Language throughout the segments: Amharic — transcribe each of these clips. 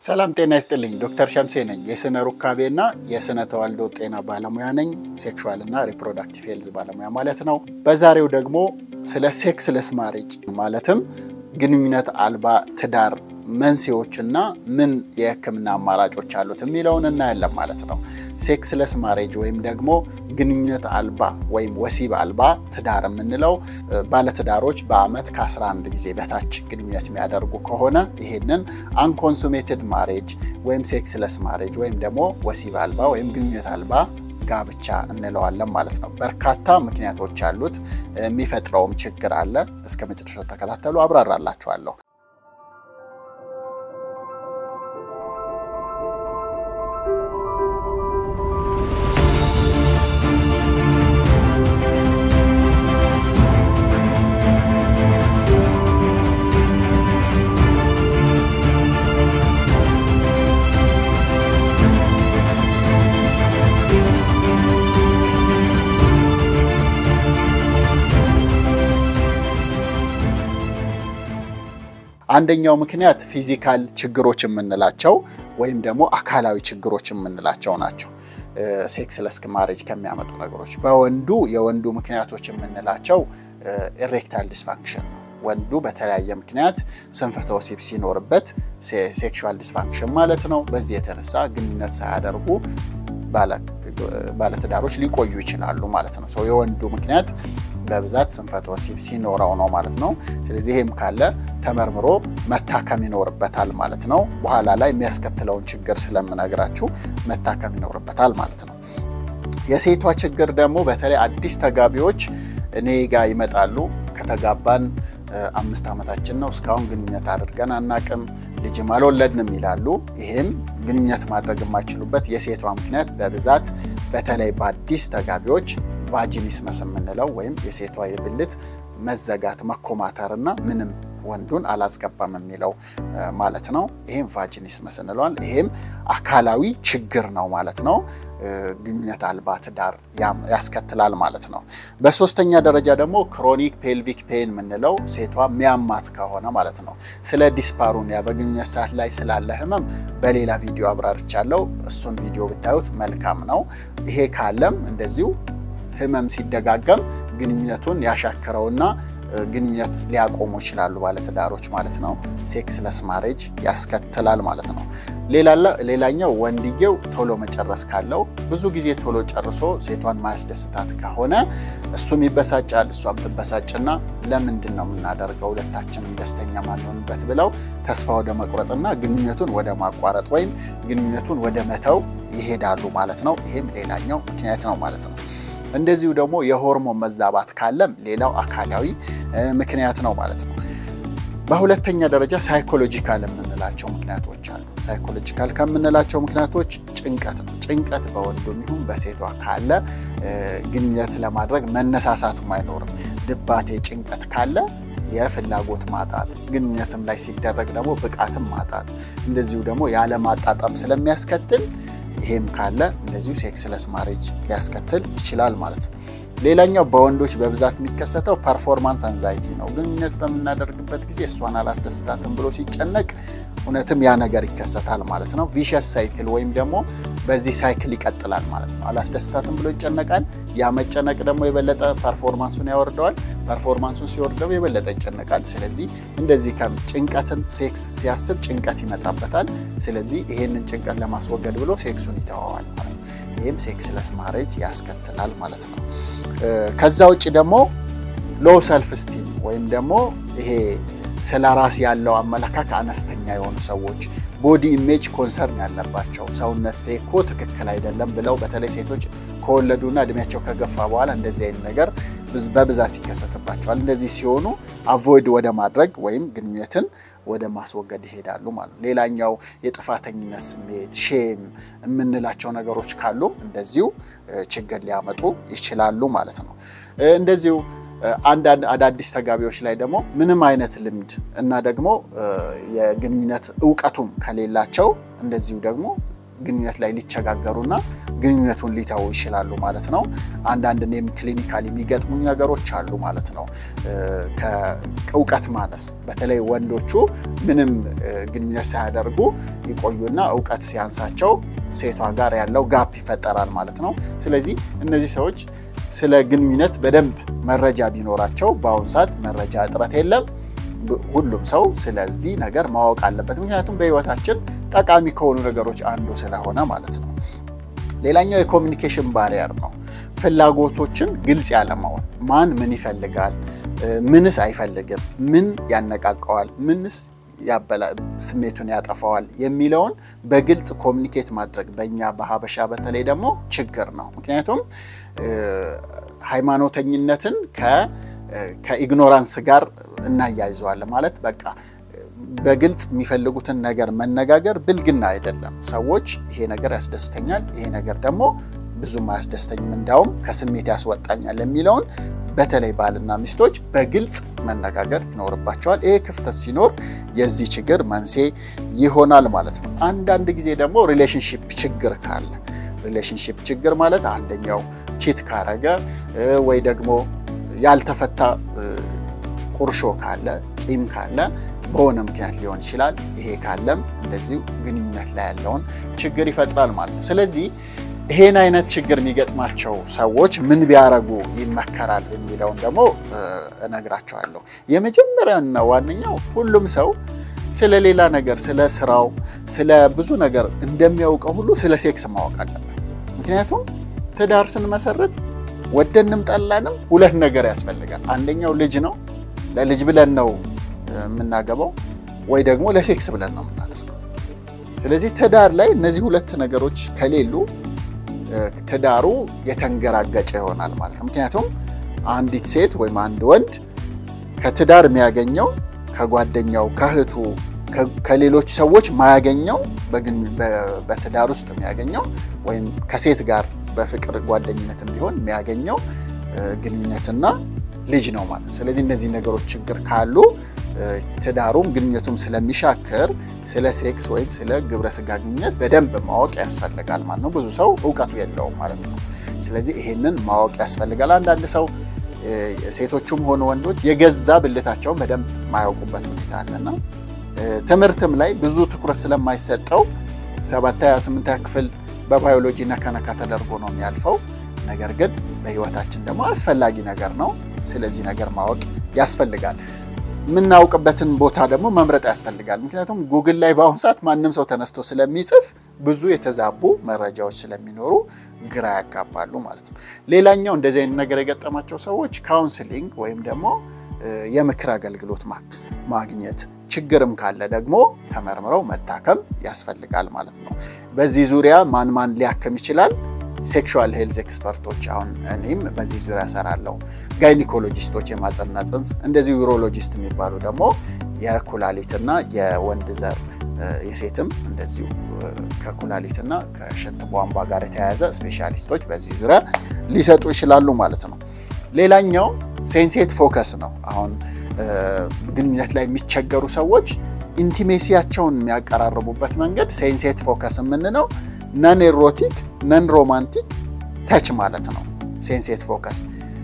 ሰላም ጤና ይስጥልኝ። ዶክተር ሸምሴ ነኝ። የስነ ሩካቤና የስነ ተዋልዶ ጤና ባለሙያ ነኝ። ሴክሹዋል እና ሪፕሮዳክቲቭ ሄልዝ ባለሙያ ማለት ነው። በዛሬው ደግሞ ስለ ሴክስለስ ማሬጅ ማለትም ግንኙነት አልባ ትዳር መንስኤዎችና ምን የሕክምና አማራጮች አሉት የሚለውን እናያለን ማለት ነው። ሴክስለስ ማሬጅ ወይም ደግሞ ግንኙነት አልባ ወይም ወሲብ አልባ ትዳር የምንለው ባለትዳሮች በዓመት ከ11 ጊዜ በታች ግንኙነት የሚያደርጉ ከሆነ ይሄንን አንኮንሱሜትድ ማሬጅ ወይም ሴክስለስ ማሬጅ ወይም ደግሞ ወሲብ አልባ ወይም ግንኙነት አልባ ጋብቻ እንለዋለን ማለት ነው። በርካታ ምክንያቶች አሉት። የሚፈጥረውም ችግር አለ። እስከ መጨረሻው ተከታተሉ፣ አብራራላችኋለሁ። አንደኛው ምክንያት ፊዚካል ችግሮች የምንላቸው ወይም ደግሞ አካላዊ ችግሮች የምንላቸው ናቸው። ሴክስለስ ማሬጅ ከሚያመጡ ነገሮች በወንዱ የወንዱ ምክንያቶች የምንላቸው ኢሬክታይል ዲስፋንክሽን ነው። ወንዱ በተለያየ ምክንያት ስንፈተ ወሲብ ሲኖርበት ሴክሹዋል ዲስፋንክሽን ማለት ነው። በዚህ የተነሳ ግንኙነት ሳያደርጉ ባለትዳሮች ሊቆዩ ይችላሉ ማለት ነው። ሰው የወንዱ ምክንያት በብዛት ስንፈተ ወሲብ ሲኖረው ነው ማለት ነው። ስለዚህ ይህም ካለ ተመርምሮ መታከም ይኖርበታል ማለት ነው። በኋላ ላይ የሚያስከትለውን ችግር ስለምነግራችሁ መታከም ይኖርበታል ማለት ነው። የሴቷ ችግር ደግሞ በተለይ አዲስ ተጋቢዎች እኔ ጋር ይመጣሉ። ከተጋባን አምስት ዓመታችን ነው፣ እስካሁን ግንኙነት አድርገን አናቅም፣ ልጅም አልወለድንም ይላሉ። ይህም ግንኙነት ማድረግ የማይችሉበት የሴቷ ምክንያት በብዛት በተለይ በአዲስ ተጋቢዎች ቫጂኒስመስ የምንለው ወይም የሴቷ የብልት መዘጋት መኮማተርና ምንም ወንዱን አላስገባም የሚለው ማለት ነው። ይሄም ቫጂኒስመስ እንለዋል። ይሄም አካላዊ ችግር ነው ማለት ነው። ግንኙነት አልባ ትዳር ያስከትላል ማለት ነው። በሶስተኛ ደረጃ ደግሞ ክሮኒክ ፔልቪክ ፔን የምንለው ሴቷ ሚያማት ከሆነ ማለት ነው። ስለ ዲስፓሩኒያ በግንኙነት ሰዓት ላይ ስላለ ህመም በሌላ ቪዲዮ አብራርቻለሁ። እሱን ቪዲዮ ብታዩት መልካም ነው። ይሄ ካለም እንደዚሁ ህመም ሲደጋገም ግንኙነቱን ያሻክረውና ግንኙነት ሊያቆሙ ይችላሉ ባለትዳሮች ማለት ነው። ሴክስለስ ማሬጅ ያስከትላል ማለት ነው። ሌላኛው ወንድየው ቶሎ መጨረስ ካለው ብዙ ጊዜ ቶሎ ጨርሶ ሴቷን ማያስደስታት ከሆነ እሱም ይበሳጫል፣ እሷም ትበሳጭና ለምንድን ነው የምናደርገው ሁለታችንም ደስተኛ ማንሆንበት ብለው ተስፋ ወደ መቁረጥና ግንኙነቱን ወደ ማቋረጥ ወይም ግንኙነቱን ወደ መተው ይሄዳሉ ማለት ነው። ይሄም ሌላኛው ምክንያት ነው ማለት ነው። እንደዚሁ ደግሞ የሆርሞን መዛባት ካለም ሌላው አካላዊ ምክንያት ነው ማለት ነው። በሁለተኛ ደረጃ ሳይኮሎጂካል የምንላቸው ምክንያቶች አሉ። ሳይኮሎጂካል ከምንላቸው ምክንያቶች ጭንቀት ነው። ጭንቀት በወንዱም ይሁን በሴቷ ካለ ግንኙነት ለማድረግ መነሳሳቱም አይኖርም። ድባቴ፣ ጭንቀት ካለ የፍላጎት ማጣት፣ ግንኙነትም ላይ ሲደረግ ደግሞ ብቃትም ማጣት፣ እንደዚሁ ደግሞ ያለማጣጣም ስለሚያስከትል ይሄም ካለ እንደዚሁ ሴክስለስ ማሬጅ ሊያስከትል ይችላል ማለት ነው። ሌላኛው በወንዶች በብዛት የሚከሰተው ፐርፎርማንስ አንዛይቲ ነው። ግንኙነት በምናደርግበት ጊዜ እሷን አላስደስታትም ብሎ ሲጨነቅ እውነትም ያ ነገር ይከሰታል ማለት ነው። ቪሸስ ሳይክል ወይም ደግሞ በዚህ ሳይክል ይቀጥላል ማለት ነው። አላስደስታትም ብሎ ይጨነቃል። ያ መጨነቅ ደግሞ የበለጠ ፐርፎርማንሱን ያወርደዋል። ፐርፎርማንሱን ሲወርድ ደግሞ የበለጠ ይጨነቃል። ስለዚህ እንደዚህ ጭንቀትን ሴክስ ሲያስብ ጭንቀት ይመጣበታል። ስለዚህ ይሄንን ጭንቀት ለማስወገድ ብሎ ሴክሱን ይተወዋል ማለት ነው። ይህም ሴክስለስ ማሬጅ ያስከትላል ማለት ነው። ከዛ ውጭ ደግሞ ሎ ሰልፍ ስቲም ወይም ደግሞ ይሄ ስለ ራስ ያለው አመለካከት አነስተኛ የሆኑ ሰዎች ቦዲ ኢሜጅ ኮንሰርን ያለባቸው ሰውነት እኮ ትክክል አይደለም ብለው በተለይ ሴቶች ከወለዱና እድሜያቸው ከገፋ በኋላ እንደዚህ አይነት ነገር በብዛት ይከሰትባቸዋል። እንደዚህ ሲሆኑ አቮይድ ወደ ማድረግ ወይም ግንኙነትን ወደ ማስወገድ ይሄዳሉ ማለት ነው። ሌላኛው የጥፋተኝነት ስሜት ሼም የምንላቸው ነገሮች ካሉ እንደዚሁ ችግር ሊያመጡ ይችላሉ ማለት ነው። እንደዚሁ አንዳንድ አዳዲስ ተጋቢዎች ላይ ደግሞ ምንም አይነት ልምድ እና ደግሞ የግንኙነት እውቀቱም ከሌላቸው እንደዚሁ ደግሞ ግንኙነት ላይ ሊቸጋገሩና ግንኙነቱን ሊተው ይችላሉ ማለት ነው። አንዳንድ እኔም ክሊኒካል የሚገጥሙኝ ነገሮች አሉ ማለት ነው። ከእውቀት ማነስ በተለይ ወንዶቹ ምንም ግንኙነት ሳያደርጉ ይቆዩና እውቀት ሲያንሳቸው ሴቷ ጋር ያለው ጋፕ ይፈጠራል ማለት ነው። ስለዚህ እነዚህ ሰዎች ስለ ግንኙነት በደንብ መረጃ ቢኖራቸው፣ በአሁኑ ሰዓት መረጃ እጥረት የለም። ሁሉም ሰው ስለዚህ ነገር ማወቅ አለበት። ምክንያቱም በሕይወታችን ጠቃሚ ከሆኑ ነገሮች አንዱ ስለሆነ ማለት ነው። ሌላኛው የኮሚኒኬሽን ባሪየር ነው። ፍላጎቶችን ግልጽ ያለመሆን፣ ማን ምን ይፈልጋል፣ ምንስ አይፈልግም፣ ምን ያነቃቀዋል፣ ምንስ ስሜቱን ያጠፋዋል የሚለውን በግልጽ ኮሚኒኬት ማድረግ በእኛ በሀበሻ በተለይ ደግሞ ችግር ነው። ምክንያቱም ሃይማኖተኝነትን ከኢግኖራንስ ጋር እናያይዘዋለን። ማለት በቃ በግልጽ የሚፈልጉትን ነገር መነጋገር ብልግና አይደለም። ሰዎች ይሄ ነገር ያስደስተኛል፣ ይሄ ነገር ደግሞ ብዙም አያስደስተኝም፣ እንዳውም ከስሜት ያስወጣኛል የሚለውን በተለይ ባልና ሚስቶች በግልጽ መነጋገር ይኖርባቸዋል። ይሄ ክፍተት ሲኖር የዚህ ችግር መንስኤ ይሆናል ማለት ነው። አንዳንድ ጊዜ ደግሞ ሪሌሽንሺፕ ችግር ካለ ሪሌሽንሺፕ ችግር ማለት አንደኛው ቺት ካረገ ወይ ደግሞ ያልተፈታ ቁርሾ ካለ ቂም ካለ በሆነ ምክንያት ሊሆን ይችላል። ይሄ ካለም እንደዚሁ ግንኙነት ላይ ያለውን ችግር ይፈጥራል ማለት ነው። ስለዚህ ይሄን አይነት ችግር የሚገጥማቸው ሰዎች ምን ቢያረጉ ይመከራል የሚለውን ደግሞ እነግራቸዋለሁ። የመጀመሪያና ዋነኛው ሁሉም ሰው ስለ ሌላ ነገር፣ ስለ ስራው፣ ስለ ብዙ ነገር እንደሚያውቀው ሁሉ ስለ ሴክስ ማወቅ አለበት። ምክንያቱም ትዳር ስንመሰረት ወደንም ጠላንም ሁለት ነገር ያስፈልጋል። አንደኛው ልጅ ነው። ለልጅ ብለን ነው የምናገባው፣ ወይ ደግሞ ለሴክስ ብለን ነው የምናደርገው። ስለዚህ ትዳር ላይ እነዚህ ሁለት ነገሮች ከሌሉ ትዳሩ የተንገራገጨ ይሆናል ማለት ነው። ምክንያቱም አንዲት ሴት ወይም አንድ ወንድ ከትዳር የሚያገኘው ከጓደኛው፣ ከእህቱ፣ ከሌሎች ሰዎች ማያገኘው በትዳር ውስጥ የሚያገኘው ወይም ከሴት ጋር በፍቅር ጓደኝነትም ቢሆን የሚያገኘው ግንኙነትና ልጅ ነው ማለት ነው። ስለዚህ እነዚህ ነገሮች ችግር ካሉ ትዳሩም ግንኙነቱም ስለሚሻክር ስለ ሴክስ ወይም ስለ ግብረ ስጋ ግንኙነት በደንብ ማወቅ ያስፈልጋል ማለት ነው። ብዙ ሰው እውቀቱ የለውም ማለት ነው። ስለዚህ ይሄንን ማወቅ ያስፈልጋል። አንዳንድ ሰው ሴቶቹም ሆኑ ወንዶች የገዛ ብልታቸውን በደንብ የማያውቁበት ሁኔታ አለና ትምህርትም ላይ ብዙ ትኩረት ስለማይሰጠው ሰባተኛ ስምንተኛ ክፍል በባዮሎጂ ነካ ነካ ተደርጎ ነው የሚያልፈው። ነገር ግን በሕይወታችን ደግሞ አስፈላጊ ነገር ነው። ስለዚህ ነገር ማወቅ ያስፈልጋል። የምናውቅበትን ቦታ ደግሞ መምረጥ ያስፈልጋል። ምክንያቱም ጉግል ላይ በአሁኑ ሰዓት ማንም ሰው ተነስቶ ስለሚጽፍ ብዙ የተዛቡ መረጃዎች ስለሚኖሩ ግራ ያጋባሉ ማለት ነው። ሌላኛው እንደዚህ አይነት ነገር የገጠማቸው ሰዎች ካውንስሊንግ ወይም ደግሞ የምክር አገልግሎት ማግኘት ችግርም ካለ ደግሞ ተመርምረው መታከም ያስፈልጋል ማለት ነው። በዚህ ዙሪያ ማን ማን ሊያክም ይችላል? ሴክሹዋል ሄልዝ ኤክስፐርቶች፣ አሁን እኔም በዚህ ዙሪያ እሰራለሁ። ጋይኒኮሎጂስቶች፣ የማህጸንና ጽንስ፣ እንደዚሁ ዩሮሎጂስት የሚባሉ ደግሞ የኩላሊትና የወንድ ዘር የሴትም እንደዚሁ ከኩላሊትና ከሽንት ቧንቧ ጋር የተያያዘ ስፔሻሊስቶች በዚህ ዙሪያ ሊሰጡ ይችላሉ ማለት ነው። ሌላኛው ሴንሴት ፎከስ ነው። አሁን ግንኙነት ላይ የሚቸገሩ ሰዎች ኢንቲሜሲያቸውን የሚያቀራርቡበት መንገድ ሴንሴት ፎከስ የምንለው ነን ኤሮቲክ ነን ሮማንቲክ ተች ማለት ነው። ሴንሴት ፎከስ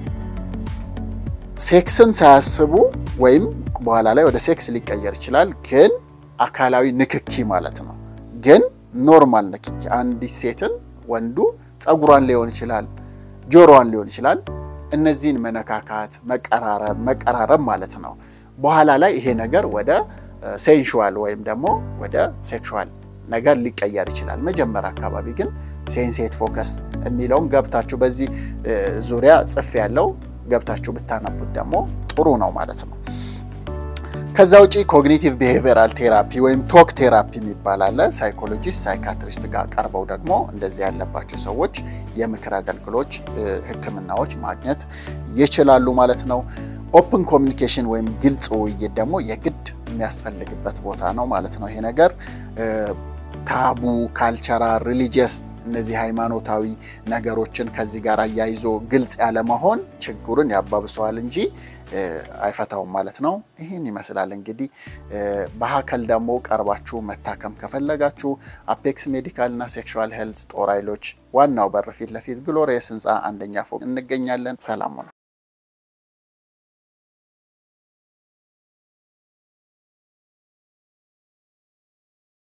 ሴክስን ሳያስቡ ወይም በኋላ ላይ ወደ ሴክስ ሊቀየር ይችላል፣ ግን አካላዊ ንክኪ ማለት ነው። ግን ኖርማል ንክኪ አንዲት ሴትን ወንዱ ፀጉሯን ሊሆን ይችላል፣ ጆሮዋን ሊሆን ይችላል። እነዚህን መነካካት፣ መቀራረብ መቀራረብ ማለት ነው። በኋላ ላይ ይሄ ነገር ወደ ሴንሹዋል ወይም ደግሞ ወደ ሴክሹዋል ነገር ሊቀየር ይችላል። መጀመሪያ አካባቢ ግን ሴንሴት ፎከስ የሚለውን ገብታችሁ በዚህ ዙሪያ ጽፍ ያለው ገብታችሁ ብታነቡት ደግሞ ጥሩ ነው ማለት ነው። ከዛ ውጪ ኮግኒቲቭ ቢሄቪየራል ቴራፒ ወይም ቶክ ቴራፒ የሚባል አለ። ሳይኮሎጂስት ሳይካትሪስት ጋር ቀርበው ደግሞ እንደዚህ ያለባቸው ሰዎች የምክር አገልግሎች፣ ሕክምናዎች ማግኘት ይችላሉ ማለት ነው። ኦፕን ኮሚኒኬሽን ወይም ግልጽ ውይይት ደግሞ የግድ የሚያስፈልግበት ቦታ ነው ማለት ነው። ይሄ ነገር ታቡ፣ ካልቸራል፣ ሪሊጂየስ እነዚህ ሃይማኖታዊ ነገሮችን ከዚህ ጋር አያይዞ ግልጽ ያለመሆን ችግሩን ያባብሰዋል እንጂ አይፈታውም ማለት ነው። ይህን ይመስላል እንግዲህ። በሀከል ደግሞ ቀርባችሁ መታከም ከፈለጋችሁ አፔክስ ሜዲካል እና ሴክሹዋል ሄልዝ ጦር ኃይሎች ዋናው በር ፊት ለፊት ግሎሪየስ ህንፃ አንደኛ ፎቅ እንገኛለን። ሰላም ነው።